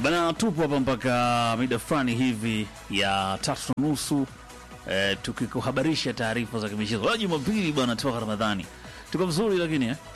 Bana, tupo hapa mpaka mida fulani hivi ya tatu na nusu eh, tukikuhabarisha taarifa za kimichezo. Leo Jumapili bwana, toka Ramadhani tuko vizuri, lakini eh?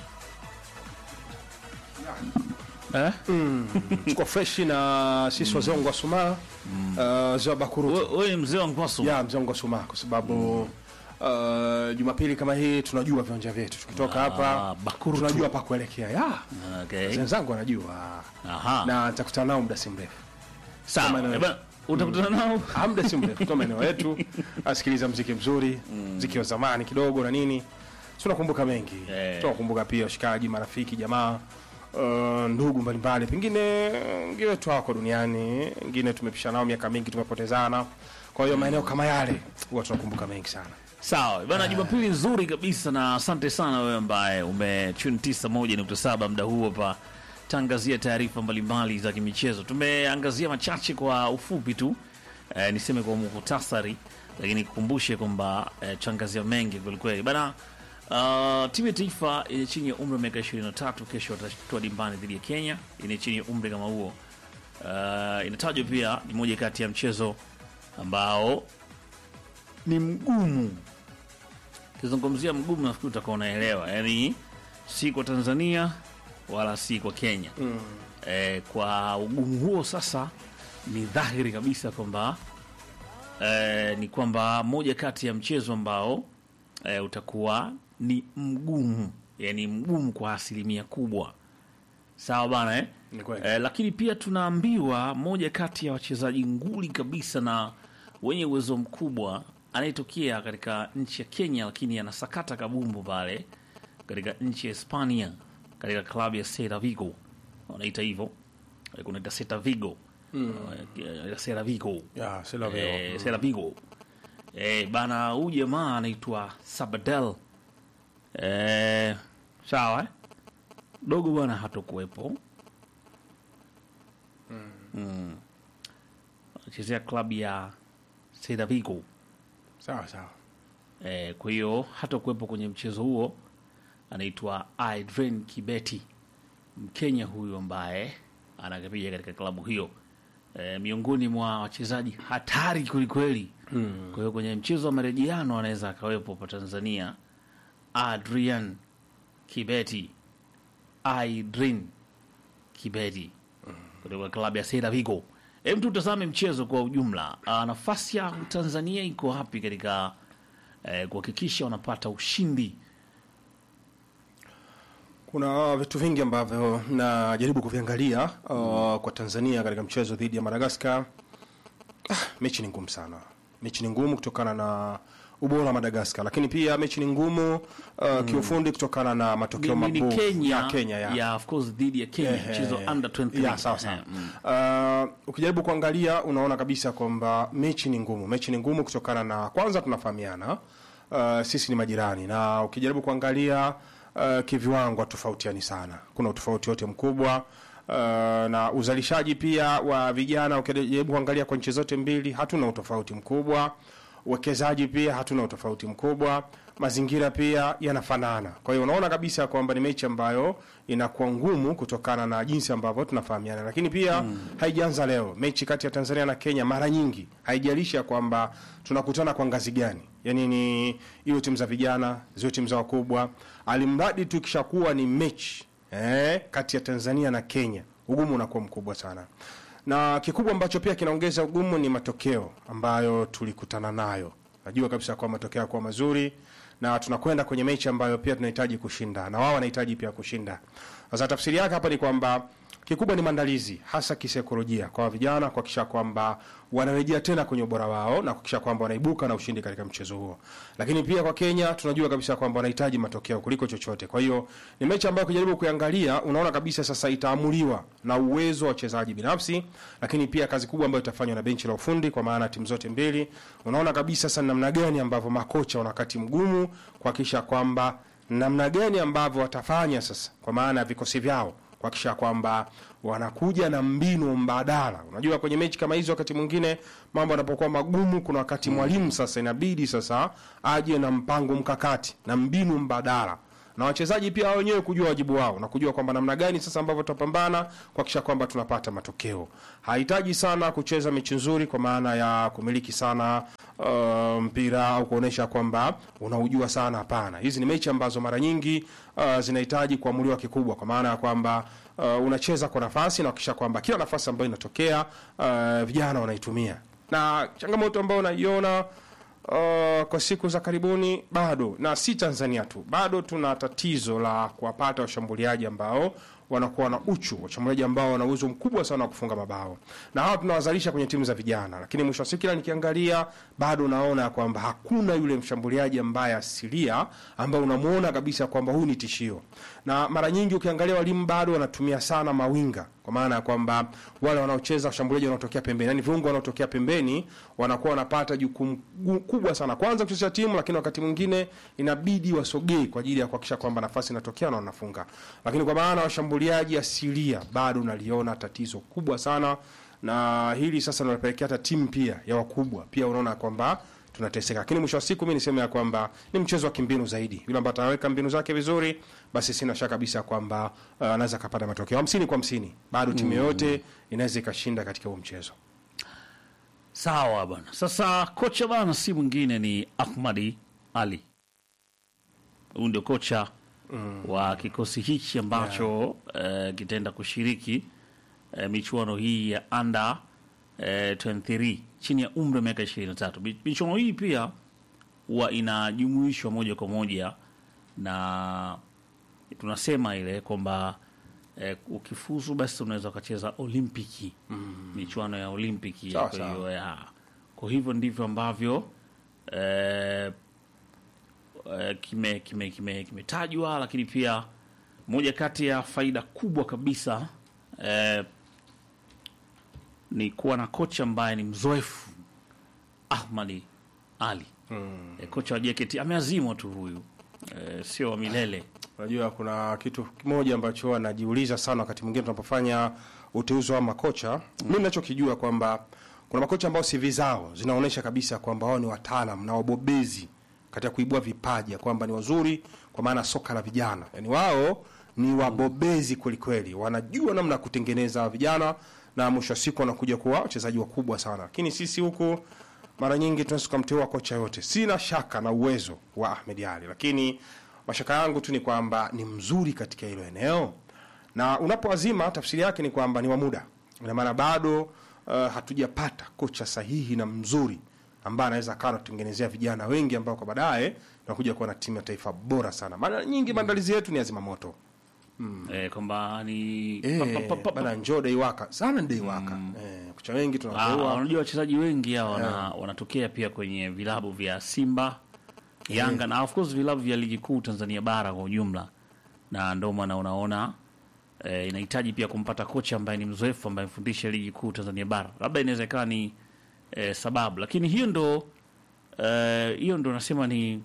Eh? tuko freshi na sisi wazee wangu wa Sumaa uh, za Bakurutu We- Wewe ni mzee wa Nkwasu ya mzee wangu wa Sumaa kwa sababu uh, Jumapili kama hii tunajua viwanja vyetu, tukitoka hapa Bakurutu. tunajua pa kuelekea. Ya okay. wenzangu wanajua Aha. na nitakutana nao muda si mrefu, Sawa maeneo Eh, bana, utakutana nao Ah, muda si mrefu tu maeneo yetu, asikiliza mziki mzuri, mziki wa zamani kidogo na nini, tunakumbuka mengi Eh. tunakumbuka pia washikaji, marafiki, jamaa Uh, ndugu mbalimbali, pengine wengine wetu hawako duniani, wengine tumepishana nao miaka mingi, tumepotezana. Kwa hiyo maeneo kama yale huwa tunakumbuka mengi sana. Sawa bana, Jumapili nzuri kabisa, na asante sana wewe ambaye umetune 91.7 muda huu hapa tangazia taarifa mbalimbali za kimichezo. Tumeangazia machache kwa ufupi tu eh, niseme kwa muhtasari, lakini kukumbushe kwamba eh, tuangazia mengi kwelikweli bana. Uh, timu ya taifa yenye chini ya umri wa miaka 23 kesho watatua dimbani dhidi ya Kenya yenye chini ya umri kama huo. Uh, inatajwa pia ni moja kati ya mchezo ambao ni mgumu kizungumzia mgumu, nafikiri utakuwa unaelewa, yaani si kwa Tanzania wala si kwa Kenya mm. E, kwa ugumu huo sasa ni dhahiri kabisa kwamba e, ni kwamba moja kati ya mchezo ambao e, utakuwa ni mgumu, yani mgumu kwa asilimia kubwa, sawa bana eh? Ni kweli. E, lakini pia tunaambiwa moja kati ya wachezaji nguli kabisa na wenye uwezo mkubwa anayetokea katika nchi ya Kenya, lakini anasakata kabumbu pale katika nchi ya Hispania katika klabu ya Celta Vigo, wanaita hivyo, Eh, kunaita Celta Vigo mm. Celta Vigo Ya, sila veo. eh, Celta Vigo eh, bana, huyu jamaa anaitwa Sabadell eh, sawa eh? dogo bwana hatokuwepo mm. anachezea klabu ya Celta Vigo Sawa sawa. eh, kwa hiyo hatakuwepo kwenye mchezo huo. Anaitwa Adrian Kibeti, Mkenya huyu ambaye anakipiga katika klabu hiyo eh, miongoni mwa wachezaji hatari kwelikweli mm. Kwa hiyo kwenye mchezo wa marejeano anaweza akawepo pa Tanzania Adrian Kibeti, Adrian Kibeti kutoka klabu ya Celta Vigo. Hem, tutazame mchezo kwa ujumla. Ah, nafasi ya Tanzania iko wapi katika eh, kuhakikisha wanapata ushindi? Kuna vitu vingi ambavyo najaribu kuviangalia uh, kwa Tanzania katika mchezo dhidi ya Madagascar. Ah, mechi ni ngumu sana. Mechi ni ngumu kutokana na ubora wa Madagascar, lakini pia mechi ni ngumu uh, kiufundi kutokana na matokeo Ni- ni mabovu Kenya, ya Kenya ya. ya of course dhidi ya Kenya Ehe. mchezo under 23. Ya, sawa sawa. Eh, mm. Uh, ukijaribu kuangalia unaona kabisa kwamba mechi ni ngumu. Mechi ni ngumu kutokana na kwanza tunafahamiana, uh, sisi ni majirani, na ukijaribu kuangalia uh, kiviwango tofautiani sana, kuna utofauti wote mkubwa uh, na uzalishaji pia wa vijana. Ukijaribu kuangalia kwa nchi zote mbili hatuna utofauti mkubwa uwekezaji pia hatuna utofauti mkubwa, mazingira pia yanafanana. Kwa hiyo unaona kabisa kwamba ni mechi ambayo inakuwa ngumu kutokana na jinsi ambavyo tunafahamiana, lakini pia haijaanza leo. Mechi kati ya Tanzania na Kenya mara nyingi haijalisha kwamba tunakutana kwa ngazi gani, yani ni iwe timu za vijana ziwe timu za wakubwa, alimradi tu ikishakuwa ni mechi eh, kati ya Tanzania na Kenya, ugumu unakuwa mkubwa sana na kikubwa ambacho pia kinaongeza ugumu ni matokeo ambayo tulikutana nayo. Najua kabisa kwa matokeo yakuwa mazuri na tunakwenda kwenye mechi ambayo pia tunahitaji kushinda na wao wanahitaji pia kushinda. Sasa tafsiri yake hapa ni kwamba kikubwa ni maandalizi, hasa kisaikolojia kwa vijana, kuhakikisha kwamba wanarejea tena kwenye ubora wao na kuhakikisha kwamba wanaibuka na ushindi katika mchezo huo. Lakini pia kwa Kenya tunajua kabisa kwamba wanahitaji matokeo kuliko chochote. Kwa hiyo ni mechi ambayo ukijaribu kuiangalia unaona kabisa sasa itaamuliwa na uwezo wa wachezaji binafsi, lakini pia kazi kubwa ambayo itafanywa na benchi la ufundi kwa maana timu zote mbili. Unaona kabisa sasa namna gani ambavyo makocha wana wakati mgumu kuhakikisha kwamba namna gani ambavyo watafanya sasa kwa maana ya vikosi vyao kuhakikisha kwamba wanakuja na mbinu mbadala. Unajua, kwenye mechi kama hizo, wakati mwingine mambo yanapokuwa magumu, kuna wakati mwalimu sasa inabidi sasa aje na mpango mkakati na mbinu mbadala na wachezaji pia wao wenyewe kujua wajibu wao na kujua kwamba namna gani sasa ambavyo tutapambana kuhakikisha kwamba tunapata matokeo. Hahitaji sana kucheza mechi nzuri kwa maana ya kumiliki sana uh, mpira au kuonesha kwamba unaujua sana. Hapana, hizi ni mechi ambazo mara nyingi uh, zinahitaji kuamuliwa kikubwa, kwa maana ya kwamba uh, unacheza kwa nafasi na kuhakikisha kwamba kila nafasi ambayo inatokea uh, vijana wanaitumia, na changamoto ambayo unaiona uh, kwa siku za karibuni bado, na si Tanzania tu, bado tuna tatizo la kuwapata washambuliaji ambao wanakuwa na uchu, washambuliaji ambao wana uwezo mkubwa sana wa kufunga mabao, na hawa tunawazalisha kwenye timu za vijana, lakini mwisho wa siku kila nikiangalia, bado naona kwamba hakuna yule mshambuliaji ambaye asilia ambaye unamuona kabisa kwamba huyu ni tishio, na mara nyingi ukiangalia walimu bado wanatumia sana mawinga kwa maana ya kwamba wale wanaocheza washambuliaji wanaotokea pembeni, yani viungo wanaotokea pembeni wanakuwa wanapata jukumu gu- kubwa sana, kwanza kuchezea timu, lakini wakati mwingine inabidi wasogee kwa ajili ya kuhakikisha kwamba nafasi inatokea na wanafunga. Lakini kwa maana washambuliaji asilia bado naliona tatizo kubwa sana, na hili sasa linapelekea hata timu pia ya wakubwa pia unaona kwamba tunateseka. Lakini mwisho wa siku mimi niseme ya kwamba ni mchezo wa kimbinu zaidi. Yule ambaye ataweka mbinu zake vizuri, basi sina shaka kabisa kwamba uh, anaweza akapata matokeo hamsini kwa hamsini. Bado timu yoyote inaweza ikashinda katika huo mchezo. Sawa bana. Sasa kocha bana si mwingine ni Ahmadi Ali. Huyu ndio kocha wa kikosi hichi ambacho eh, kitaenda kushiriki eh, michuano hii ya under eh, 23 chini ya umri wa miaka 23. Mi- Michuano hii pia huwa inajumuishwa moja kwa moja na tunasema ile kwamba eh, ukifuzu basi unaweza ukacheza olimpiki michuano ya olimpiki Sawa, kwa sawa. hiyo ya kwa hivyo ndivyo ambavyo eh, eh, kime kime kime kimetajwa lakini pia moja kati ya faida kubwa kabisa eh, ni kuwa na kocha ambaye ni mzoefu Ahmadi Ali eh, kocha wa JKT ameazimwa tu huyu eh, sio wa milele Unajua kuna kitu kimoja ambacho anajiuliza sana wakati mwingine tunapofanya uteuzi wa makocha. Mimi ninachokijua kwamba kuna makocha ambao CV zao zinaonyesha kabisa kwamba wao ni wataalam na wabobezi katika kuibua vipaji, ya kwamba ni wazuri kwa maana soka la vijana. Yaani wao ni wabobezi kweli kweli, wanajua namna ya kutengeneza vijana na mwisho wa siku wanakuja kuwa wachezaji wakubwa sana. Lakini sisi huku mara nyingi tunaweza tukamteua kocha yote. Sina shaka na uwezo wa Ahmed Ali, lakini mashaka yangu tu ni kwamba ni mzuri katika hilo eneo, na unapoazima tafsiri yake ni kwamba ni wa muda. Ina maana bado uh, hatujapata kocha sahihi na mzuri ambaye anaweza akawa anatutengenezea vijana wengi ambao kwa baadaye tunakuja kuwa na timu ya taifa bora sana. Mara nyingi maandalizi yetu ni azima moto eh, kwamba ni pa- eh, pa- pa- pa- bana njoo deiwaka sana deiwaka eh, kocha wengi Ah, tunateua unajua wachezaji wengi hao wana, wanatokea pia kwenye vilabu vya Simba, Yanga na of course vilabu vya ligi kuu Tanzania bara kwa ujumla, na ndio maana unaona eh, inahitaji pia kumpata kocha ambaye ni mzoefu ambaye mfundisha ligi kuu Tanzania bara, labda inaweza ikawa ni eh, sababu, lakini hiyo ndo eh, hiyo ndo nasema ni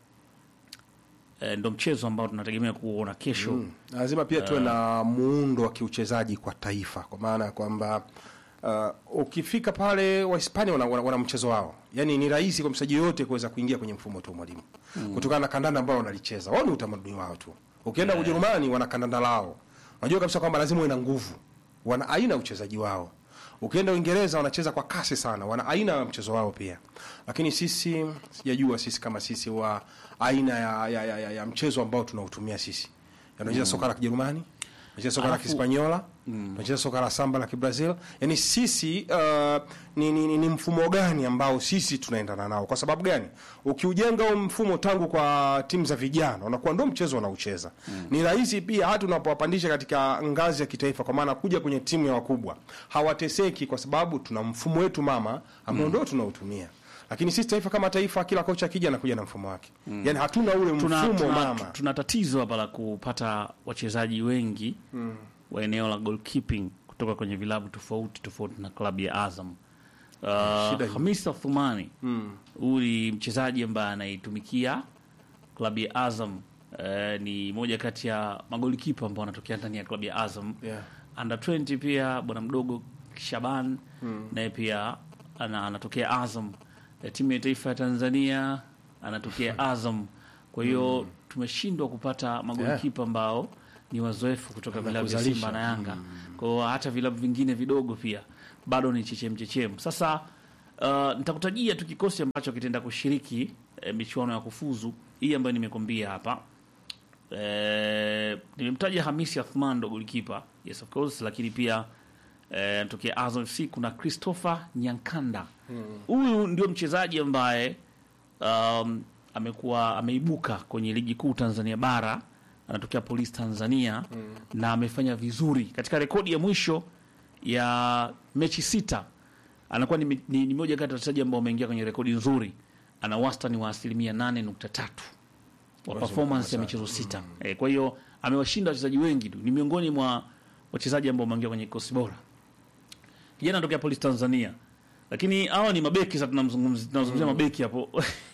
eh, ndo mchezo ambao tunategemea kuona kesho lazima pia tuwe na muundo wa kiuchezaji kwa taifa, kwa maana ya kwamba uh, ukifika pale Wahispania wana, wana, wana mchezo wao, yaani ni rahisi kwa mchezaji yoyote kuweza kuingia kwenye mfumo tu wa mwalimu kutokana na kandanda ambao wanalicheza wao, ni utamaduni wao tu. Ukienda Ujerumani wana kandanda lao, unajua kabisa kwamba lazima uwe na nguvu, wana aina ya uchezaji wao. Ukienda Uingereza wanacheza kwa kasi sana, wana aina ya mchezo wao pia, lakini sisi sijajua sisi kama sisi wa aina ya, ya, ya, ya, ya mchezo ambao tunautumia sisi unacheza soka la Kijerumani, unacheza soka la Alafu- Kispanyola, unacheza soka la samba la Kibrazil. Yani sisi uh, ni, ni, ni, ni mfumo gani ambao sisi tunaendana nao? Kwa sababu gani? Ukiujenga huo mfumo tangu kwa timu za vijana, unakuwa ndo mchezo wanaocheza. Ni rahisi pia hata unapowapandisha katika ngazi ya kitaifa, kwa maana kuja kwenye timu ya wakubwa hawateseki, kwa sababu tuna mfumo wetu mama ambao ndo tunautumia. Lakini sisi taifa kama taifa, kila kocha akija anakuja na mfumo wake, yani hatuna ule tuna, mfumo tuna, mama. tuna tatizo hapa la kupata wachezaji wengi wa eneo la goalkeeping kutoka kwenye vilabu tofauti tofauti na klabu ya Azam. Uh, Shida hiyo. Hamisa Thumani huyu ni mchezaji ambaye anaitumikia klabu ya Azam. Uh, ni moja kati ya magolikipa ambao wanatokea ndani ya klabu ya Azam Yeah. under 20 pia bwana mdogo Shaban naye pia ana, anatokea Azam. Eh, timu ya taifa ya Tanzania anatokea Azam. kwa hiyo tumeshindwa kupata magolikipa ambao ni wazoefu kutoka vilabu vya kuzalisha. Simba na Yanga. Kwa hiyo hata vilabu vingine vidogo pia bado ni chechem chechem. Sasa uh, nitakutajia tu kikosi ambacho kitaenda kushiriki eh, michuano ya kufuzu hii ambayo nimekwambia hapa. Eh, nimemtaja Hamisi Athman ndo golikipa, yes of course, lakini pia eh, tokea Azam FC kuna Christopher Nyankanda. Huyu ndio mchezaji ambaye um, amekuwa ameibuka kwenye ligi kuu Tanzania bara, anatokea Polisi Tanzania na amefanya vizuri katika rekodi ya mwisho ya mechi sita. Anakuwa ni, ni, ni moja kati ya wachezaji ambao wameingia kwenye rekodi nzuri. Ana wastani wa asilimia nane nukta tatu wa performance ya michezo sita. Eh, kwa hiyo amewashinda wachezaji wengi tu, ni miongoni mwa wachezaji ambao wameingia kwenye kikosi bora. Kijana anatokea Polisi Tanzania, lakini hawa ni mabeki. Sasa tunamzungumzia tunazungumzia mabeki hapo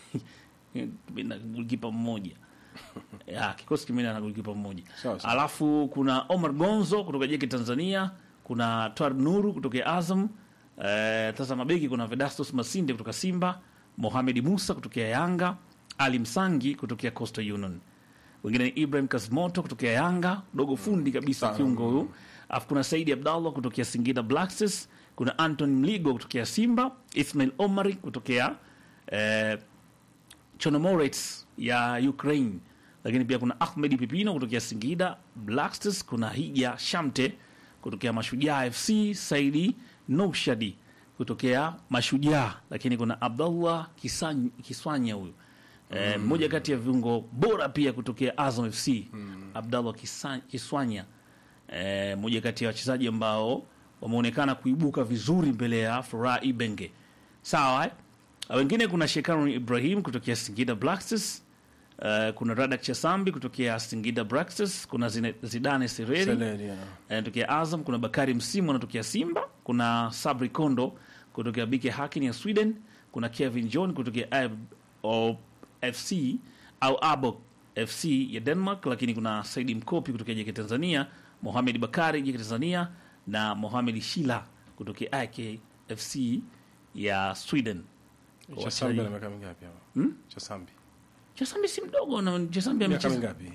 na golikipa mmoja ya, kikosi kimeenda na golikipa mmoja Sawa, sawa. alafu kuna Omar Gonzo kutoka Jeki Tanzania, kuna Twar Nuru kutoka Azam. Eh, sasa mabeki kuna Vedastus Masinde kutoka Simba, Mohamed Musa kutokea Yanga, Ali Msangi kutokea Coastal Union. Wengine ni Ibrahim Kasmoto kutokea Yanga, dogo fundi kabisa Sana. kiungo huyu. Alafu kuna Saidi Abdallah kutokea Singida Black Stars, kuna Anton Mligo kutokea Simba, Ismail Omari kutokea eh, Chonomorets ya Ukraine, lakini pia kuna Ahmed Pipino kutokea Singida Black Stars, kuna Hija Shamte kutokea Mashujaa FC, Saidi Noushadi kutokea Mashujaa, lakini kuna Abdallah Kisany- Kiswanya huyu eh, mmoja kati ya viungo bora pia kutokea Azam FC Abdallah Kisa- Kiswanya eh, mmoja kati ya wachezaji ambao wameonekana kuibuka vizuri mbele ya Furaha Ibenge. Sawa eh? Wengine kuna Shekarun Ibrahim kutokea Singida Black Stars. Uh, kuna Radak Chasambi kutokea Singida Black Stars, kuna Zine- Zidane Sereri Seleri, yeah. anatokea Azam, kuna Bakari Msimu anatokea Simba, kuna Sabri Kondo kutokea BK Hakin ya Sweden, kuna Kevin John kutokea Ab o FC au Abo FC ya Denmark, lakini kuna Saidi Mkopi kutokea JK Tanzania, Mohamed Bakari JK Tanzania na Mohamed Shila kutokea AK FC ya Sweden. Kwa Chasambi ana wachezaji- miaka mingapi hapo? Chasambi. Chesambi si mdogo na Chesambi Miaka amecheza mingapi?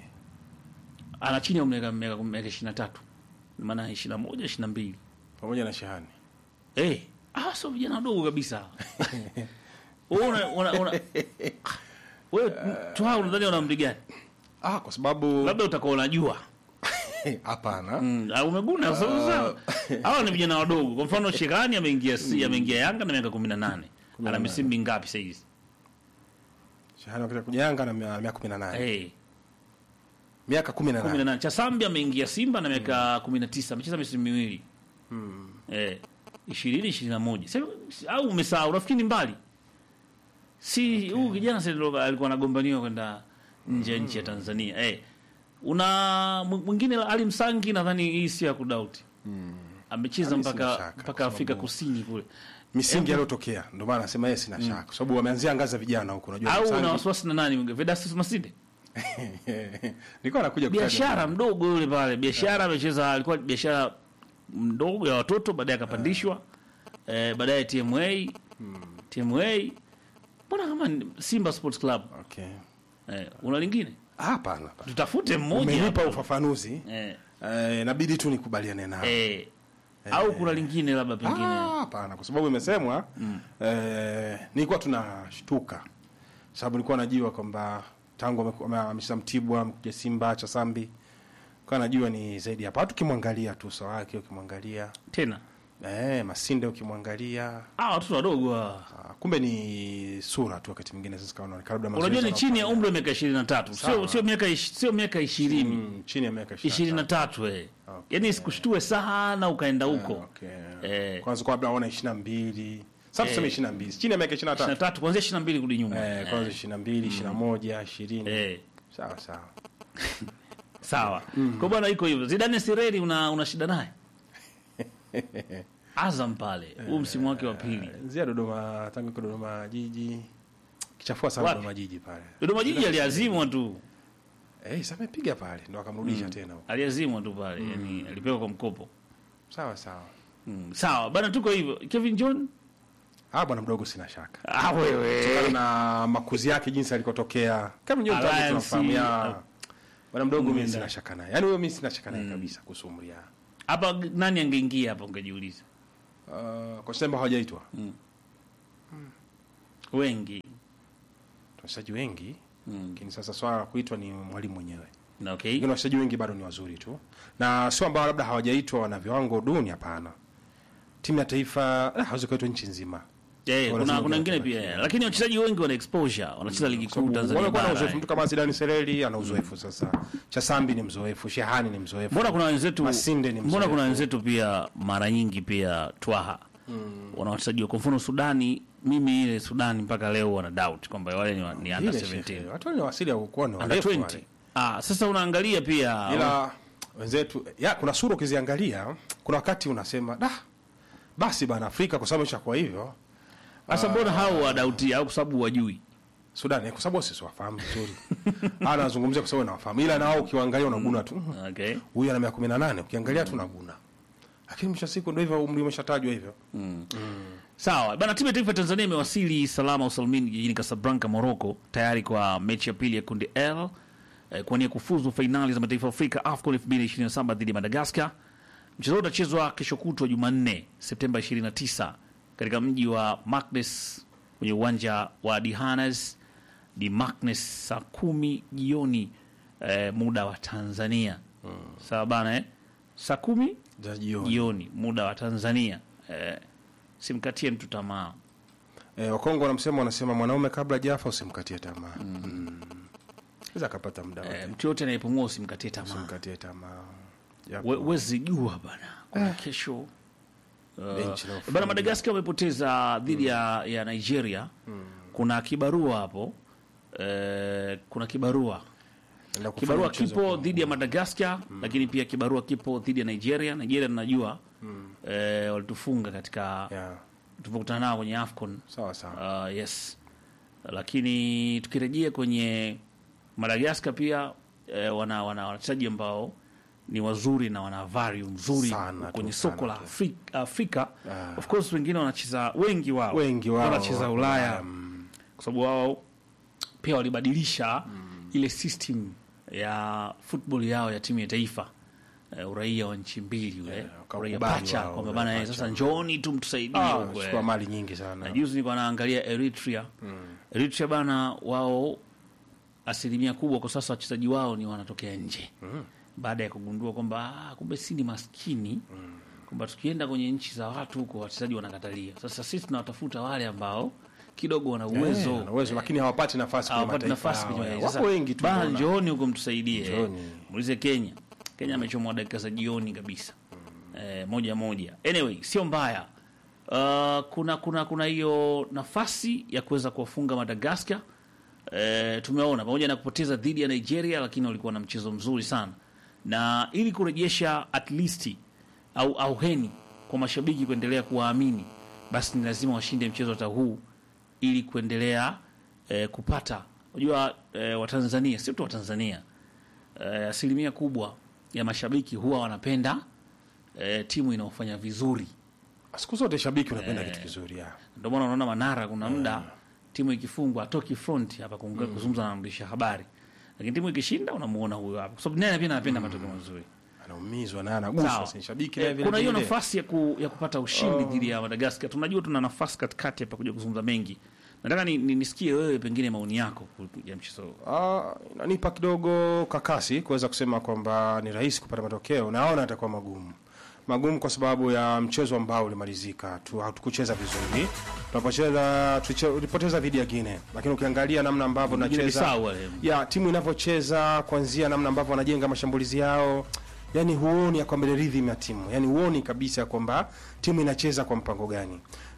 ana chini ya miaka miaka miaka 23 maana 21 22 Pamoja na Shehani. Eh, ah, sio vijana wadogo kabisa. Wewe una una una wewe tu hao unadhani wana umri gani? Ah, kwa sababu Labda utakuwa unajua. hapana. Mm, ah, umeguna sasa. Hawa ni vijana wadogo. Kwa mfano Shekani ameingia si ameingia Yanga na miaka 18. Ana misimu mingapi sasa hivi? Shehani wakati kujanga na mia- miaka 18. Eh, Miaka 18. 18. Chasambi ameingia Simba na miaka 19. Amecheza misimu miwili. Eh, 20 21. Sasa au umesahau rafiki ni mbali. Si huyu kijana sasa ndio alikuwa anagombaniwa kwenda nje ya nchi ya Tanzania. Eh. Una mw- mwingine Ali Msangi nadhani hii sio ya kudoubt. Amecheza Ali sina mpaka shaka, mpaka kwa Afrika sababu- Kusini kule. Misingi aliyotokea. Ndio maana nasema yeye sina shaka. Kwa sababu wameanzia ngazi ya vijana huko unajua. Au Msangi- una wasiwasi na nani? Vedastus Masinde? Nilikuwa nakuja kutaja. biashara mdogo yule pale biashara amecheza alikuwa biashara mdogo ya watoto baadaye akapandishwa eh, baadaye TMA TMA mbona kama ni Simba Sports Club Okay. eh, una lingine Ah, Hapana. tutafute mmoja Umenipa hapo. ufafanuzi. eh, Eh, inabidi tu nikubaliane nao. eh, au kuna lingine labda pengine Ah, hapana, kwa sababu imesemwa eh, nilikuwa tunashtuka sababu nilikuwa najua kwamba tangu ameku- ame- amecheza Mtibwa amekuja Simba Chasambi, kwa najua ni zaidi hapa. Hata ukimwangalia tu uso wake, ukimwangalia tena eh, Masinde, ukimwangalia ah, watoto wadogo hawa. ah, kumbe ni sura tu, wakati mwingine sasa kaona labda unajua mazoezi ni chini ya anafanya. umri wa miaka 23 sio Sawa. sio miaka ish- sio miaka 20 Mm, chini ya miaka 23 eh Okay. yani sikushtue sana ukaenda huko Okay. Eh. Kwanza kwa labda aona 22. Sasa tuseme 22. Chini ya miaka 23. 23 kuanzia 22 kurudi nyuma Eh, kwanza 22, 21, 20. eh Sawa sawa. Sawa. Kwa bwana iko hivyo. Zidane Sireri una, una shida naye? Azam pale. Huu msimu wake wa pili. Zia Dodoma tangu iko Dodoma jiji. Kichafua sana Wapi? Dodoma jiji pale. Dodoma Jiji aliazimwa tu. Eh, sasa amepiga pale ndo akamrudisha tena huko. Aliazimwa tu pale. Yaani alipewa kwa mkopo. Sawa sawa. Mm. Sawa. Bana tuko hivyo. Kevin John Ah, bwana mdogo sina shaka. Ah, wewe Kutokana na makuzi yake jinsi alikotokea. Kama nyinyi mtaji Alliance, tunafahamu ya. uh, Bwana mdogo mimi Mwenda. sina shaka naye. Yaani huyo mimi sina shaka naye kabisa kuhusu umri yake. hapa nani angeingia hapa ungejiuliza Uh, kwa sababu hawajaitwa. wengi Wachezaji wengi, mm. lakini sasa swala la kuitwa ni mwalimu mwenyewe. na okay Wengine wachezaji wengi bado ni wazuri tu. Na sio ambao labda hawajaitwa wana viwango duni hapana. Timu ya taifa ah, hawezi kuitwa nchi nzima. Eh, kuna Wanasema kuna wengine kuna- pia lakini wachezaji wengi wana exposure wanacheza ligi kuu Sababu Tanzania wamekuwa na bara uzoefu. eh. Mtu kama Zidane Sereli ana uzoefu sasa. Chasambi ni mzoefu, Shehani ni mzoefu. mbona kuna wenzetu Masinde ni mbona mzoefu. kuna wenzetu pia mara nyingi pia twaha wana wachezaji wa- kwa mfano Sudani mimi ile Sudani mpaka leo wana doubt kwamba wale ni, wa- ni under Ile 17 shehe, Watu ni wasili ya kuwa ni under warefu 20 wale. ah sasa unaangalia pia Ila wenzetu ya kuna sura ukiziangalia, kuna wakati unasema da basi bana Afrika kwa sababu ishakuwa hivyo. sasa mbona hao wadauti au kwa sababu wajui Sudan eh, kwa sababu sisi wafahamu vizuri. Ana nazungumzia kwa sababu nawafahamu. Ila na wao ukiwaangalia unaguna tu. "Mhm, okay Huyu ana miaka 18, ukiangalia tu unaguna. Lakini mwisho wa siku ndio hivyo umri umeshatajwa hivyo. Sawa bana, timu ya taifa ya Tanzania imewasili salama usalimini jijini Casablanca, Morocco, tayari kwa mechi ya pili ya kundi L eh, kuwania kufuzu fainali za mataifa ya Afrika AFCON 2027 dhidi ya Madagascar. Mchezo huu utachezwa kesho kutwa Jumanne, Septemba 29 katika mji wa Maknes kwenye uwanja wa Dihanas di Maknes saa kumi jioni eh, muda wa Tanzania. Sawa bana eh? saa kumi Za jioni. jioni muda wa Tanzania. Eh, simkatie mtu tamaa. Eh, Wakongo wanamsema wanasema mwanaume kabla jafa usimkatie tamaa. Mm. Sasa akapata muda Eh, wake. mtu yote anayepumua usimkatie tamaa. Usimkatie tamaa. Japo- We- Wezi jua bana, kuna kesho uh, Benchi la ufundi. bana. Madagaskar wamepoteza dhidi ya, ya Nigeria. Kuna kibarua hapo eh, kuna kibarua Enda kufanya kibarua mchezo kipo kwa- dhidi ya Madagaskar, lakini pia kibarua kipo dhidi ya Nigeria. Nigeria tunajua eh, walitufunga katika Yeah. tulipokutana nao kwenye AFCON Sawa sawa. Uh, yes, lakini tukirejea kwenye Madagaskar pia eh, wana wana wachezaji ambao ni wazuri na wana value nzuri Sana tu, kwenye sana soko la tu. Afrika, Afrika. Ah. Of course wengine wanacheza wengi wao Wengi wao wanacheza wako Ulaya Ulaya, mm. kwa sababu wao pia walibadilisha ile system ya football yao ya timu ya taifa eh, uraia wa nchi mbili ule Yeah, uraia wakaukubali pacha wao, kwamba uraia bana eh, pacha. sasa njooni tu mtusaidie Ah, huko, eh. chukua mali nyingi sana. Na juzi nilikuwa naangalia Eritrea. Eritrea bana, wao asilimia kubwa kwa sasa wachezaji wao ni wanatokea nje baada ya kugundua kwamba ah, kumbe si ni maskini kwamba tukienda kwenye nchi za watu huko wachezaji wanakatalia. Sasa sisi tunawatafuta wale ambao kidogo wana uwezo Eh, wana uwezo lakini hawapati nafasi kwenye hawapati mataifa nafasi yao, kwenye eh. sasa, Wapo wengi tu. bana, unaona. njooni huko mtusaidie. Njooni. Muulize Kenya. Kenya amechomwa dakika za jioni kabisa eh, moja moja. Anyway, sio mbaya. Uh, kuna kuna kuna hiyo nafasi ya kuweza kuwafunga Madagascar. Eh, tumeona pamoja na kupoteza dhidi ya Nigeria, lakini walikuwa na mchezo mzuri sana, na ili kurejesha at least au auheni kwa mashabiki kuendelea kuwaamini, basi ni lazima washinde mchezo hata huu ili kuendelea eh, kupata unajua eh, Watanzania sio tu Watanzania eh, asilimia kubwa ya mashabiki huwa wanapenda eh, timu inaofanya vizuri. Siku zote shabiki unapenda kitu kizuri ya. Ndio maana unaona Manara kuna muda timu ikifungwa atoki front hapa kuongea kuzungumza na mwandishi habari, lakini timu ikishinda unamuona huyo hapa, kwa sababu naye pia anapenda matokeo mazuri. Anaumizwa na anaguswa, Sawa. si shabiki Eh, naye vile kuna hiyo vile. nafasi ya, ku, ya kupata ushindi dhidi ya Madagascar. Tunajua tuna nafasi katikati hapa kuja kuzungumza mengi. Nataka ni, ni, nisikie wewe pengine maoni yako ku- ya mchezo huu. Ah, inanipa kidogo kakasi kuweza kusema kwamba ni rahisi kupata matokeo. Naona atakuwa magumu magumu kwa sababu ya mchezo ambao ulimalizika tu, hatukucheza vizuri. Tunapocheza tuliche- tulipoteza dhidi ya Guinea, lakini ukiangalia namna ambavyo Guinea tunacheza Bissau wale. ya timu inavyocheza kuanzia namna ambavyo wanajenga mashambulizi yao, yani huoni ya kwamba ile rhythm ya timu, yani huoni kabisa ya kwamba timu inacheza kwa mpango gani,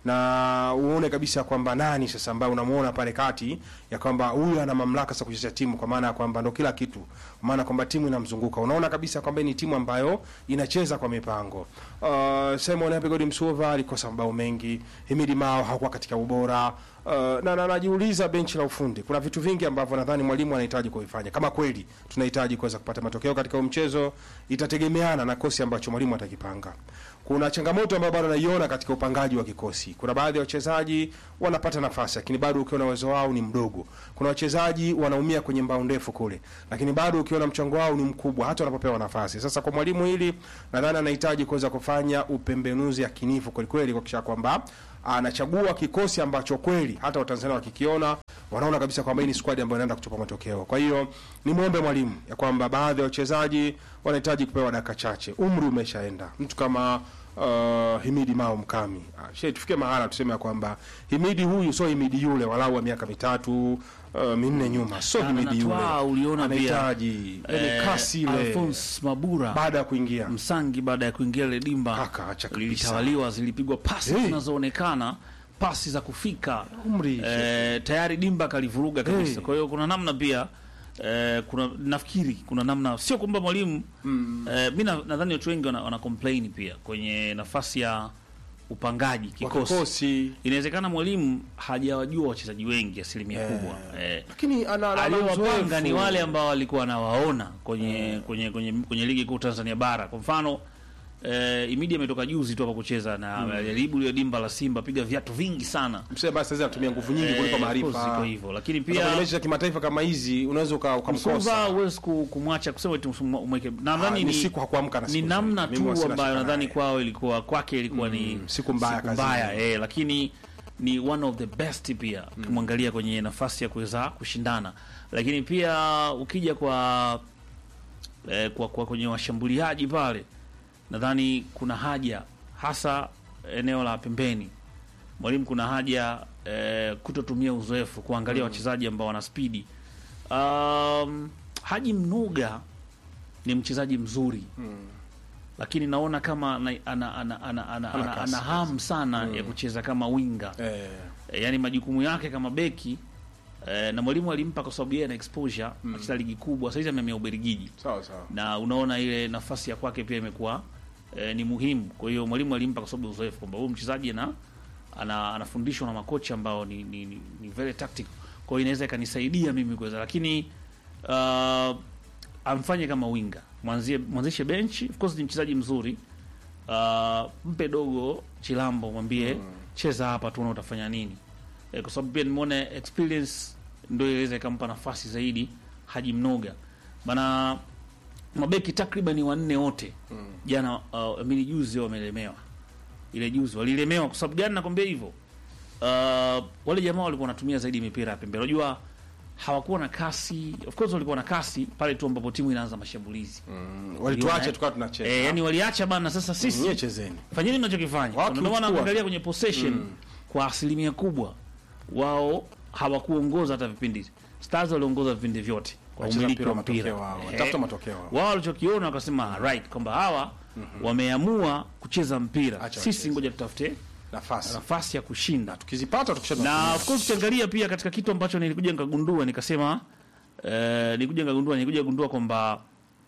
na uone kabisa kwamba nani sasa ambaye unamuona pale kati ya kwamba huyu ana mamlaka sasa kuchezea timu, kwa maana ya kwamba ndo kila kitu, kwa maana kwamba timu inamzunguka. Unaona kabisa kwamba ni timu ambayo inacheza kwa mipango. Uh, Simon Apegodi Msuva alikosa mabao mengi, Himidi Mao hakuwa katika ubora Uh, na na najiuliza benchi la ufundi, kuna vitu vingi ambavyo nadhani mwalimu anahitaji kuvifanya. Kama kweli tunahitaji kuweza kupata matokeo katika huu mchezo, itategemeana na kosi ambacho mwalimu atakipanga. kuna changamoto ambayo bado naiona katika upangaji wa kikosi. Kuna baadhi ya wachezaji wanapata nafasi, lakini bado ukiona uwezo wao ni mdogo. Kuna wachezaji wanaumia kwenye mbao ndefu kule, lakini bado ukiona mchango wao ni mkubwa hata wanapopewa nafasi. Sasa kwa mwalimu hili, nadhani anahitaji kuweza kufanya upembenuzi yakinifu kweli kweli, kuhakikisha kwamba anachagua kikosi ambacho kweli hata Watanzania wakikiona wanaona kabisa kwamba hii ni squad ambayo inaenda kutupa matokeo. Kwa hiyo ni muombe mwalimu ya kwamba baadhi ya wachezaji wanahitaji kupewa dakika chache, umri umeshaenda. Mtu kama uh, Himidi Mao Mkami, ah, she tufike mahala tuseme ya kwamba Himidi huyu sio Himidi yule walau wa miaka mitatu uh, minne nyuma, sio Na- Himidi na yule. Twaa uliona pia, anahitaji yani Eh, kasi ile Alphonse Mabura baada ya kuingia Msangi baada ya kuingia ile dimba Kaka, acha kabisa. lilitawaliwa, zilipigwa pasi Hey. zinazoonekana pasi za kufika umri eh, tayari dimba kalivuruga kabisa. Hey. Kwa hiyo kuna namna pia eh, kuna nafikiri kuna namna, sio kwamba mwalimu eh, mi na- nadhani watu wengi wana, wana complain pia kwenye nafasi ya upangaji wa kikosi. kikosi, Inawezekana mwalimu hajawajua wachezaji wengi asilimia Eh. kubwa eh, lakini ana ana aliowapanga uzoefu. ni wale ambao walikuwa anawaona kwenye, kwenye, kwenye, kwenye ligi kuu Tanzania bara. Kwa mfano eh, Imidi ametoka juzi tu hapa kucheza na alijaribu ile dimba la Simba, piga viatu vingi sana Msema basi sasa anatumia nguvu nyingi kuliko Eh, of course maarifa. iko hivyo, lakini Sasa kwenye pia mechi za kimataifa kama hizi unaweza uka- Msuva ukamkosa. huwezi ku- kumwacha kusema eti msumu- umweke. Ah, Nadhani ni ni, siku hakuamka na ni siku namna nzuri. Mimi tu sina ambayo shaka nadhani naye. kwao ilikuwa kwake ilikuwa ni siku mbaya siku kazini. mbaya eh, lakini ni one of the best pia ukimwangalia kwenye nafasi ya kuweza kushindana, lakini pia ukija kwa eh, kwa, kwa kwenye washambuliaji pale nadhani kuna haja hasa eneo la pembeni mwalimu kuna haja eh, kutotumia uzoefu kuangalia wachezaji ambao wana spidi um, Haji Mnuga ni mchezaji mzuri lakini naona kama ana, ana, ana, ana, ana, Hana ana, kasi. ana hamu sana ya kucheza kama winga Eh, e, yani majukumu yake kama beki e, na mwalimu alimpa kwa sababu yeye ana exposure acheza ligi kubwa saizi ameamia Ubelgiji sawa sawa. na unaona ile nafasi ya kwake pia imekuwa e, ni muhimu. Kwa hiyo mwalimu alimpa kwa sababu ya uzoefu kwamba huyu mchezaji ana, ana anafundishwa na makocha ambao ni, ni, ni, ni very tactical. Kwa hiyo inaweza ikanisaidia mimi kuweza, lakini uh, amfanye kama winga, mwanzie mwanzishe benchi. Of course ni mchezaji mzuri uh, mpe dogo Chilambo, mwambie cheza hapa, tuone utafanya nini e, kwa sababu pia nimeona experience ndio iweza ikampa nafasi zaidi Haji Mnoga bana mabeki takriban wanne wote jana uh, amini juzi wamelemewa ile juzi walilemewa kwa sababu gani nakwambia hivyo uh, wale jamaa walikuwa wanatumia zaidi mipira ya pembeni unajua hawakuwa na kasi of course walikuwa na kasi pale tu ambapo timu inaanza mashambulizi Mm, walituacha Uliona, tukawa tunacheza. eh, yani waliacha bana sasa sisi Nyie chezeni. fanyeni mnachokifanya Watu ndio maana huchukua. ukiangalia kwenye possession kwa asilimia kubwa wao hawakuongoza hata vipindi stars waliongoza vipindi vyote kwa Wacheza umiliki mpira wa wa mpira matokeo wao. Eh, Watafuta matokeo wao. wao walichokiona wakasema right kwamba hawa wameamua kucheza mpira Acha sisi wacheze. ngoja tutafute Nafasi. nafasi ya kushinda Tukizipata tukisha na of course ukiangalia pia katika kitu ambacho nilikuja nikagundua nikasema eh, nilikuja nikagundua nilikuja kugundua kwamba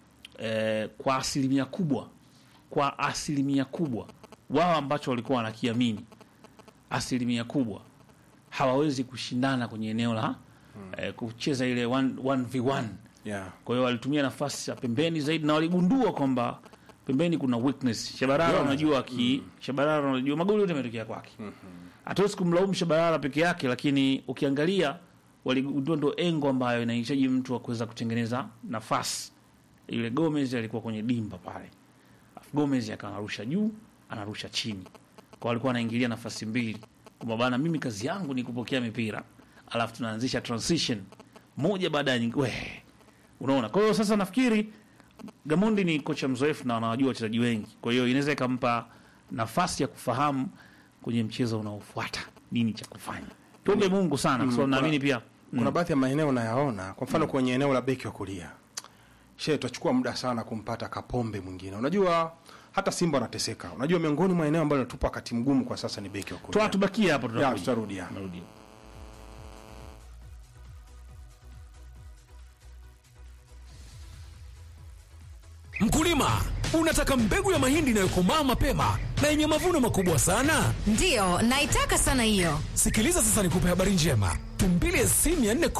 eh, kwa asilimia kubwa kwa asilimia kubwa wao ambacho walikuwa wanakiamini asilimia kubwa hawawezi kushindana kwenye eneo la eh, kucheza ile 1v1 Yeah. kwa hiyo walitumia nafasi ya pembeni zaidi na waligundua kwamba pembeni kuna weakness. Shabarara Yeah. unajua ki Shabarara unajua magoli yote yametokea kwake. Hatuwezi kumlaumu Shabarara peke yake, lakini ukiangalia waligundua ndo engo ambayo inahitaji mtu wa kuweza kutengeneza nafasi. Ile Gomez alikuwa kwenye dimba pale. Alafu Gomez akawa anarusha juu, anarusha chini. Kwa walikuwa wanaingilia nafasi mbili. Kwamba bana mimi kazi yangu ni kupokea mipira. Alafu tunaanzisha transition moja baada ya nyingine. We, Unaona, kwa hiyo sasa nafikiri Gamondi ni kocha mzoefu na anawajua wachezaji wengi, kwa hiyo inaweza ikampa nafasi ya kufahamu kwenye mchezo unaofuata nini cha kufanya. Tuombe Mungu sana, kwa sababu naamini pia Kuna baadhi ya maeneo nayaona, kwa mfano kwenye eneo la beki wa kulia, she tutachukua muda sana kumpata Kapombe mwingine. Unajua hata Simba wanateseka. Unajua miongoni mwa eneo ambalo natupa wakati mgumu kwa sasa ni beki wa Toa kulia. tubakie hapo, Ya, tutakuja. tutarudi ya. Tunarudi. Mkulima, Unataka mbegu ya mahindi inayokomaa mapema na yenye mavuno makubwa sana? Ndiyo, naitaka sana hiyo. Sikiliza sasa nikupe habari njema. Tumbili SC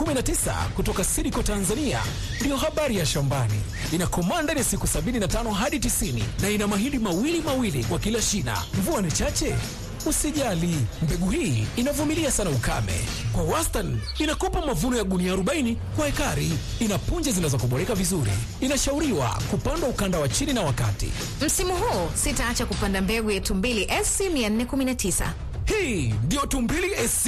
419 kutoka Sidiko Tanzania ndiyo habari ya shambani. Inakomaa ndani ya siku 75 hadi 90 na ina mahindi mawili mawili kwa kila shina. Mvua ni chache? Usijali, mbegu hii inavumilia sana ukame. Kwa wastani inakupa mavuno ya gunia 40 kwa ekari. Ina punje zinazokuboreka vizuri. Inashauriwa kupandwa ukanda wa chini na wakati. Msimu huu sitaacha kupanda mbegu ya Tumbili SC 419. Hii ndiyo Tumbili SC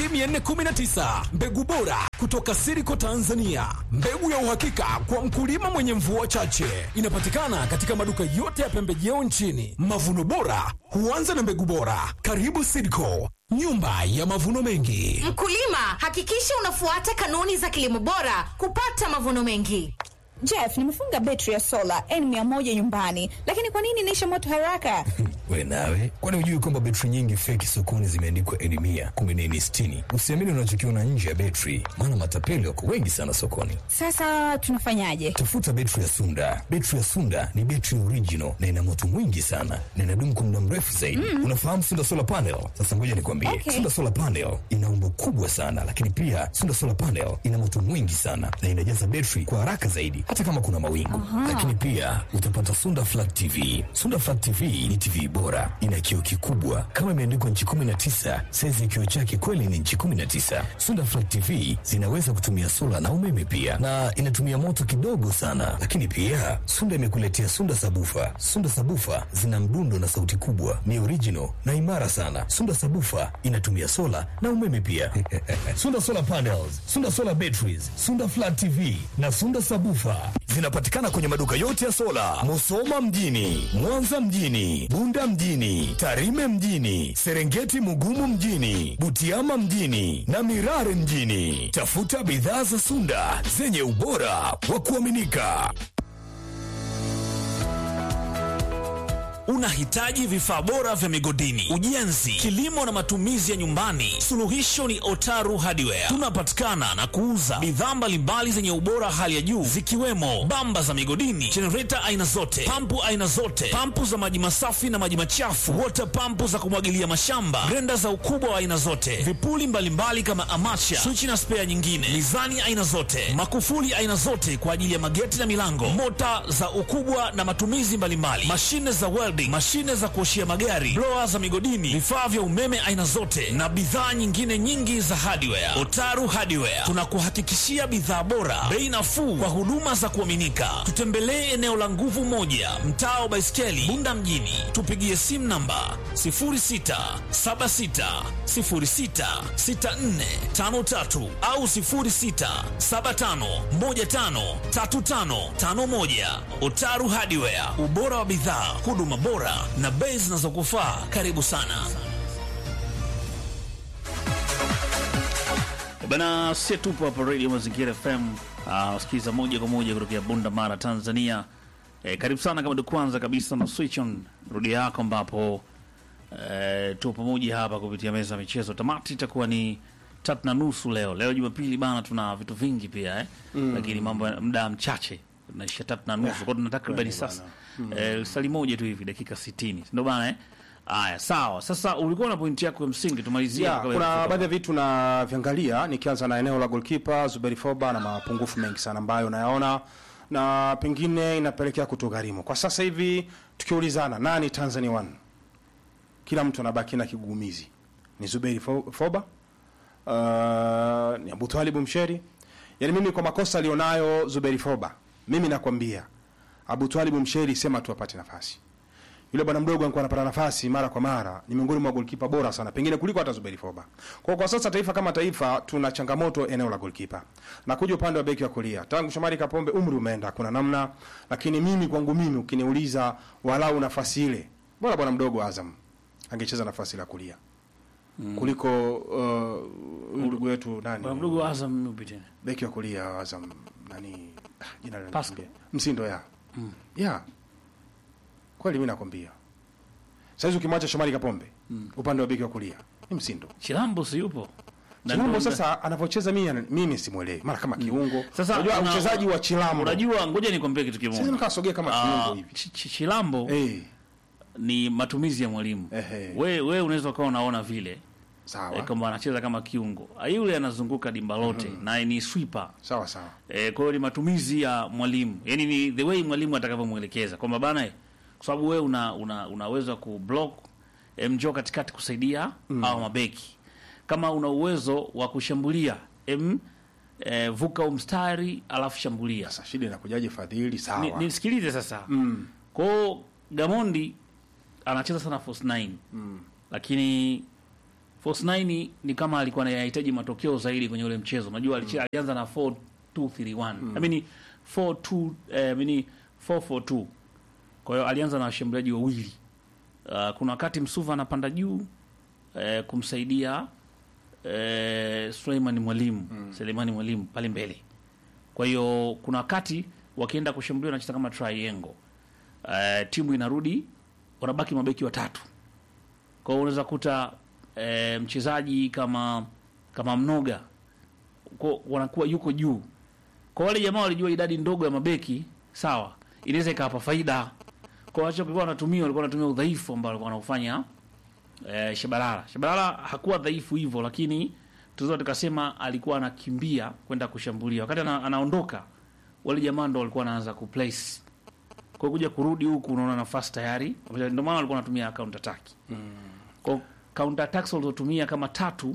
419, mbegu bora kutoka Siriko Tanzania, mbegu ya uhakika kwa mkulima mwenye mvua chache. Inapatikana katika maduka yote ya pembejeo nchini. Mavuno bora huanza na mbegu bora. Karibu Siriko, nyumba ya mavuno mengi. Mkulima, hakikisha unafuata kanuni za kilimo bora kupata mavuno mengi. Jeff, nimefunga betri ya sola N100 nyumbani, lakini kwa nini inaisha moto haraka? We nawe, kwani hujui kwamba betri nyingi feki sokoni zimeandikwa N mia kumbe ni N sitini? Usiamini unachokiona nje ya betri, maana matapeli wako wengi sana sokoni. Sasa tunafanyaje? Tafuta betri ya Sunda. Betri ya Sunda ni betri original na ina moto mwingi sana na inadumu kwa muda mrefu zaidi. Unafahamu Sunda solar panel? Sasa ngoja nikwambie, Okay. Sunda solar panel ina umbo kubwa sana, lakini pia Sunda solar panel ina moto mwingi sana na inajaza betri kwa haraka zaidi, hata kama kuna mawingu. Lakini pia utapata Sunda flat TV. Sunda flat TV ni TV bora, ina kioo kikubwa kama imeandikwa nchi 19. Saizi ya kioo chake kweli ni nchi 19. Sunda flat TV zinaweza kutumia sola na umeme pia, na inatumia moto kidogo sana. Lakini pia Sunda imekuletea Sunda sabufa. Sunda sabufa zina mdundo na sauti kubwa, ni original na imara sana. Sunda sabufa inatumia sola na umeme pia. Sunda solar panels, Sunda solar batteries, Sunda flat TV na Sunda sabufa zinapatikana kwenye maduka yote ya sola, Musoma mjini, Mwanza mjini, Bunda mjini, Tarime mjini, Serengeti Mugumu mjini, Butiama mjini na Mirare mjini. Tafuta bidhaa za Sunda zenye ubora wa kuaminika. Unahitaji vifaa bora vya migodini, ujenzi, kilimo na matumizi ya nyumbani? Suluhisho ni Otaru Hardware. Tunapatikana na kuuza bidhaa mbalimbali zenye ubora hali ya juu zikiwemo bamba za migodini, jenereta aina zote, pampu aina zote, pampu za maji masafi na maji machafu, water pampu za kumwagilia mashamba, grenda za ukubwa wa aina zote, vipuli mbalimbali kama amacha, swichi na spea nyingine, mizani aina zote, makufuli aina zote kwa ajili ya mageti na milango, mota za ukubwa na matumizi mbalimbali, mashine za welding, mashine za kuoshia magari, blower za migodini, vifaa vya umeme aina zote na bidhaa nyingine nyingi za hardware. Otaru Hardware tunakuhakikishia bidhaa bora, bei nafuu kwa huduma za kuaminika. Tutembelee eneo la nguvu moja, mtaa wa Baiskeli, Bunda mjini. Tupigie simu namba 0676066453 au 0675153551. Otaru Hardware, ubora wa bidhaa, huduma bora na bei zinazokufaa. Karibu sana. Bana, sie tupo hapa Radio Mazingira FM, uh, sikiliza moja kwa moja kutokea Bunda Mara, Tanzania. Eh, karibu sana kama ndio kwanza kabisa na switch on rudia yako, ambapo eh, tupo pamoja hapa kupitia meza ya michezo. Tamati itakuwa ni tatu na nusu leo. Leo Jumapili bana, tuna vitu vingi pia eh, lakini mambo ya muda mchache naisha tatu na nusu kwa tuna takribani sasa eh, sali moja tu hivi dakika 60 ndio bana eh. Aya, sawa. Sasa ulikuwa na pointi yako ya msingi, tumalizie Ya, hapo kabla kuna ya baadhi ya vitu na viangalia nikianza na eneo la golkipa Zuberi Foba na mapungufu mengi sana ambayo nayaona na pengine inapelekea kutogharimu kwa sasa hivi. Tukiulizana nani Tanzania One, kila mtu anabaki na kigugumizi. Ni Zuberi Fo- Foba, uh, ni Abutwalibu Msheri. Yani mimi kwa makosa alionayo Zuberi Foba, mimi nakwambia Abutwalibu Msheri, sema tu apate nafasi yule bwana mdogo alikuwa anapata nafasi mara kwa mara, ni miongoni mwa golkipa bora sana, pengine kuliko hata Zuberi Foba. Kwa kwa sasa taifa kama taifa tuna changamoto eneo la golkipa. Na kuja upande wa beki wa kulia, tangu Shomari Kapombe umri umeenda, kuna namna, lakini mimi kwangu mimi ukiniuliza walau nafasi ile, bora bwana mdogo Azam angecheza nafasi la kulia kuliko uh, ndugu wetu nani Bwana mdogo wa Azam yupi tena? beki wa kulia wa Azam nani, ah, jina la Pascal. Msindo ya ya kweli, mimi nakwambia saizi ukimwacha Shomari Kapombe upande wa beki wa kulia ni Msindo. Chilambo si yupo? Na Chilambo ndo- sasa anavyocheza mimi mimi simwelewi. Mara kama kiungo. Sasa unajua una- mchezaji wa Chilambo. Unajua, ngoja nikwambie kitu Sasa kimoja. nikasogea kama Ah, kiungo hivi. Ch- Ch- Chilambo Eh, ni matumizi ya mwalimu. Ehe. We, we unaweza ukawa unaona vile eh, sawa. kwamba anacheza kama kiungo, Ah, yule anazunguka dimba lote na ni sweeper Sawa sawa. eh, kwa hiyo ni matumizi ya mwalimu, yani ni the way mwalimu atakavyomwelekeza kwamba bana, eh, kwa sababu wewe una, una, unaweza kublock eh, mjoo katikati kusaidia au mabeki, kama una uwezo wa kushambulia em, eh, vuka umstari alafu shambulia Sasa shida inakujaje Fadhili? ni, Sawa. nisikilize sasa Mm. kwao Gamondi anacheza sana false nine mm. lakini false nine ni kama alikuwa anahitaji matokeo zaidi kwenye ule mchezo unajua mm. alianza na 4 2 3 1 I mean 4 2 eh, I mean 4 4 2 kwa hiyo alianza na washambuliaji wawili uh, kuna wakati Msuva anapanda juu eh, kumsaidia eh, Suleiman Mwalimu mm. Selemani Mwalimu pale mbele kwa hiyo kuna wakati wakienda kushambulia wanacheza kama triangle uh, timu inarudi wanabaki mabeki watatu kwa hiyo unaweza kuta uh, mchezaji kama kama mnoga kwa wanakuwa yuko juu kwa wale jamaa walijua idadi ndogo ya mabeki sawa inaweza ikawapa faida kwa wacho kilikuwa wanatumia walikuwa wanatumia udhaifu ambao walikuwa wanaufanya eh, Shabalala Shabalala hakuwa dhaifu hivyo lakini tunaweza tukasema alikuwa anakimbia kwenda kushambulia wakati ana, anaondoka wale jamaa ndo walikuwa wanaanza kuplace kwa kuja kurudi huku unaona nafasi tayari ndio maana walikuwa wanatumia counter attack mm. kwa counter attacks walizotumia kama tatu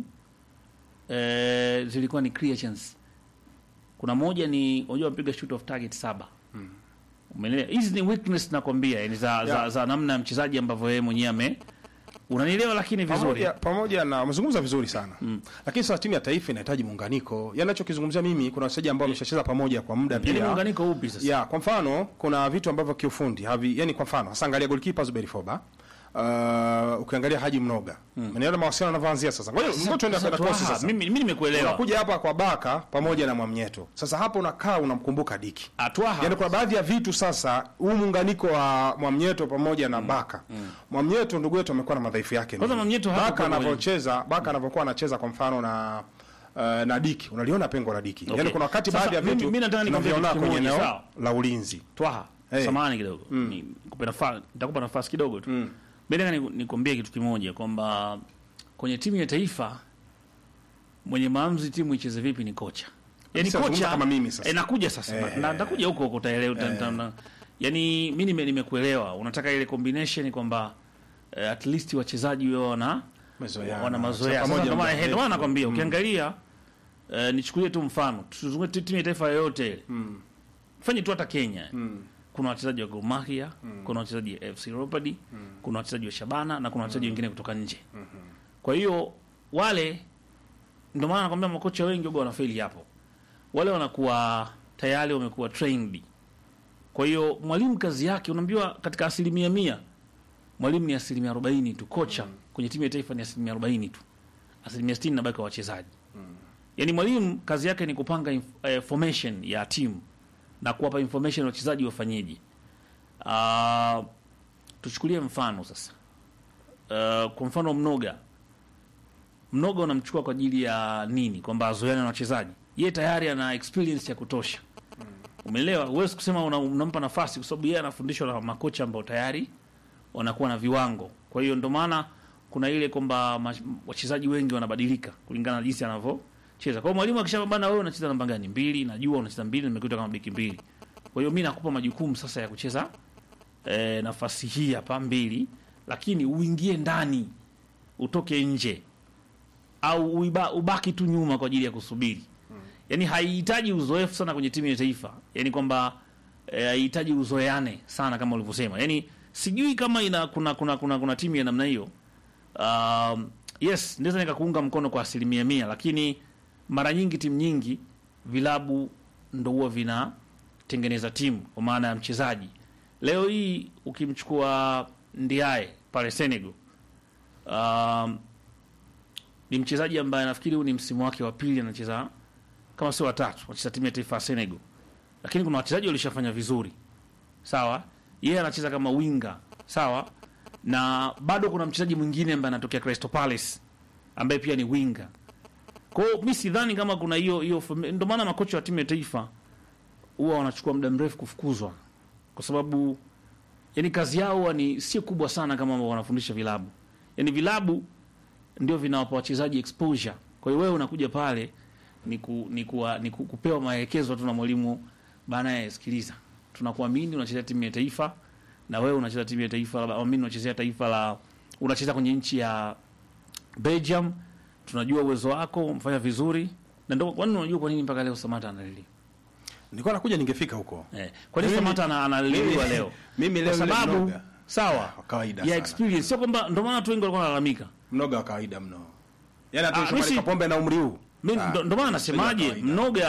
eh, zilikuwa ni creations kuna moja ni unajua wapiga shoot of target saba umeelewa hizi ni weakness nakwambia yani za, za, Yeah. za namna ya mchezaji ambavyo yeye mwenyewe ame unanielewa lakini vizuri pamoja, pamoja na umezungumza vizuri sana mm. lakini sasa timu ya taifa inahitaji muunganiko yanachokizungumzia mimi kuna wachezaji ambao wameshacheza pamoja kwa muda yani pia muunganiko upi sasa ya kwa mfano kuna vitu ambavyo kiufundi havi yani kwa mfano hasa angalia goalkeeper Zuberi Foba uh, ukiangalia Haji Mnoga mm. mnaona mawasiliano yanavyoanzia sasa ngoja ngoja tuende Sasa kwa kosi Twaha, sasa mimi mimi nimekuelewa unakuja hapa kwa Baka pamoja na Mwamnyeto sasa hapo unakaa unamkumbuka Diki Atwaha Yaani kuna baadhi ya vitu sasa, huu muunganiko wa Mwamnyeto pamoja na Baka. Mwamnyeto ndugu yetu amekuwa na madhaifu yake. Kwanza mengi. Mwamnyeto hapo Baka kwa anavyocheza, Baka anavyokuwa anacheza kwa mfano na uh, na Diki. Unaliona pengo la Diki. Okay. Yaani kuna wakati Sasa, baadhi ya mimi- vitu mimi nataka nikwambie tunaviona kitu kwenye kimoja, eneo sawa? la ulinzi. Twaha Hey. samahani kidogo nikupe nafasi nitakupa nafasi kidogo tu mm. nataka ni- nikwambie kitu kimoja kwamba kwenye timu ya taifa mwenye maamuzi timu icheze vipi ni kocha yani Sasa zungumza kocha kama mimi sasa. eh, nakuja sasa Eh. na nitakuja huko huko utaelewa uta- uta- uta- yani mimi nime- nimekuelewa unataka ile combination kwamba eh, at least wachezaji wao wana Mazoeana. wana mazoea Pamoja Sasa na ndio maana muda eh, ndio maana mrefu. nakwambia ukiangalia eh, nichukulie tu mfano tuzungue tu timu ya taifa yoyote ile fanye tu hata Kenya kuna wachezaji wa Gor Mahia kuna wachezaji wa FC Leopards kuna wachezaji wa Shabana na kuna wachezaji wengine kutoka nje kwa hiyo wale ndio maana nakwambia makocha wengi waga wanafeli hapo wale wanakuwa tayari wamekuwa trained kwa hiyo mwalimu kazi yake unaambiwa katika asilimia mia mwalimu ni asilimia arobaini tu kocha kwenye timu ya taifa ni asilimia arobaini tu asilimia sitini nabaki kwa wachezaji yaani mwalimu kazi yake ni kupanga inf eh, formation ya timu na kuwapa information wachezaji wafanyeje uh, tuchukulie mfano sasa uh, kwa mfano mnoga mnoga unamchukua kwa ajili ya nini kwamba azoeane na wachezaji ye tayari ana experience ya kutosha umeelewa huwezi kusema una, unampa nafasi kwa sababu yeye anafundishwa na makocha ambao tayari wanakuwa na viwango kwa hiyo ndio maana kuna ile kwamba ma- wachezaji wengi wanabadilika kulingana na jinsi anavyocheza kwa hiyo mwalimu akisema bana wewe unacheza namba gani mbili najua unacheza mbili nimekuita kama beki mbili kwa hiyo mi nakupa majukumu sasa ya kucheza e, nafasi hii hapa mbili lakini uingie ndani utoke nje au uiba, ubaki tu nyuma kwa ajili ya kusubiri yani haihitaji uzoefu sana kwenye timu ya taifa yani kwamba eh, haihitaji uzoeane sana kama ulivyosema yani sijui kama ina kuna kuna kuna, kuna timu ya namna hiyo um, yes naweza nikakuunga mkono kwa asilimia mia lakini mara nyingi timu nyingi vilabu ndo huwa vinatengeneza timu kwa maana ya mchezaji leo hii ukimchukua ndiae pale senegal um, ni mchezaji ambaye nafikiri huu ni msimu wake wa pili anacheza kama sio watatu anacheza timu ya taifa ya Senegal, lakini kuna wachezaji walishafanya vizuri sawa. Yeye anacheza kama winga sawa, na bado kuna mchezaji mwingine ambaye anatokea Crystal Palace ambaye pia ni winga. Kwa hiyo mi sidhani kama kuna hiyo hiyo, fami- ndio maana makocha wa timu ya taifa huwa wanachukua muda mrefu kufukuzwa, kwa sababu yani kazi yao huwa ni si kubwa sana kama ambao wanafundisha vilabu. Yani vilabu ndio vinawapa wachezaji exposure. Kwa hiyo wewe unakuja pale ni, ku, ni, kuwa, ni ku, kupewa maelekezo tu na mwalimu bana, ya sikiliza, tunakuamini unachezea timu ya taifa na wewe unacheza timu ya taifa labda amini unachezea taifa la unacheza kwenye nchi ya Belgium, tunajua uwezo wako, mfanya vizuri na ndio kwani unajua kwa nini mpaka leo Samata analiliwa nilikuwa nakuja ningefika huko eh, kwa nini Mimi- Samata ana- analiliwa mimi- leo? mimi leo kwa yule sababu mnoga. sawa Wa kawaida ya sana. experience, sio kwamba ndio maana watu wengi walikuwa wanalalamika. mnoga wa kawaida mno yani hata Ah, Shomari mimi si- Kapombe na umri huu Mimi Ah, ndo ndo maana mchezaji wa nasemaje, kawaida. mnoga